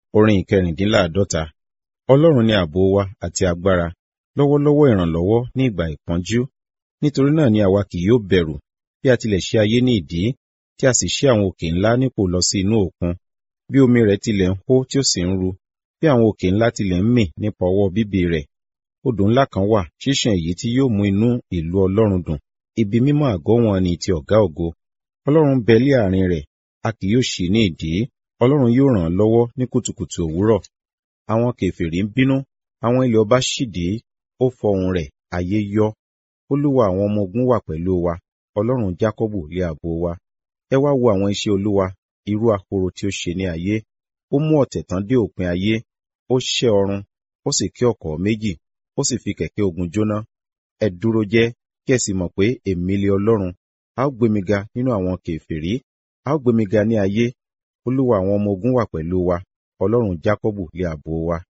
Orin ìkẹrìndínláàdọ́ta. Ọlọ́run ni ààbò wa àti agbára, lọ́wọ́lọ́wọ́ ìrànlọ́wọ́ ní ìgbà ìpọ́njú. Nítorí náà ni àwa kì yóò bẹ̀rù, bí a tilẹ̀ ṣe ayé ní ìdí, tí a sì ṣí àwọn òkè ńlá nípò lọ sí inú òkun. Bí omi rẹ̀ tilẹ̀ ń hó tí ó sì ń ru, bí àwọn òkè ńlá tilẹ̀ ń mì nípa ọwọ́ bíbì rẹ̀. Odò ńlá kan wà, ṣíṣàn èyí tí yóò mú inú ìlú Ọlọ́run dùn. Ibi mímọ́ àgọ́ wọn ni ti ọ̀gá ògo. Ọlọ́run bẹ lé àárín rẹ̀, a kì yóò ṣí ní ìdí. Ọlọ́run yóò ràn án lọ́wọ́ ní kùtùkùtù òwúrọ̀. Àwọn kèfèrí ń bínú, àwọn ilẹ̀ ọba ṣìdí, ó fọhùn rẹ̀, ayé yọ́. Olúwa àwọn ọmọ ogun wà pẹ̀lú wa, Ọlọ́run Jákọ́bù lé ààbò wa. Ẹ wá wo àwọn iṣẹ́ Olúwa, irú ahoro tí ó ṣe ní ayé. Ó mú ọ̀tẹ̀ tán dé òpin ayé, ó ṣẹ́ ọrun, ó sì ké ọ̀kọ̀ méjì, ó sì fi kẹ̀kẹ́ ogun jóná. Ẹ dúró jẹ́, kí ẹ sì mọ̀ pé èmi lé Ọlọ́run. A ó gbé mi ga nínú àwọn kèfèrí, a ó gbé mi ga ní ayé. Olúwa àwọn ọmọ ogun wà pẹ̀lú wa, Ọlọ́run Jákọ́bù lé ààbò wa.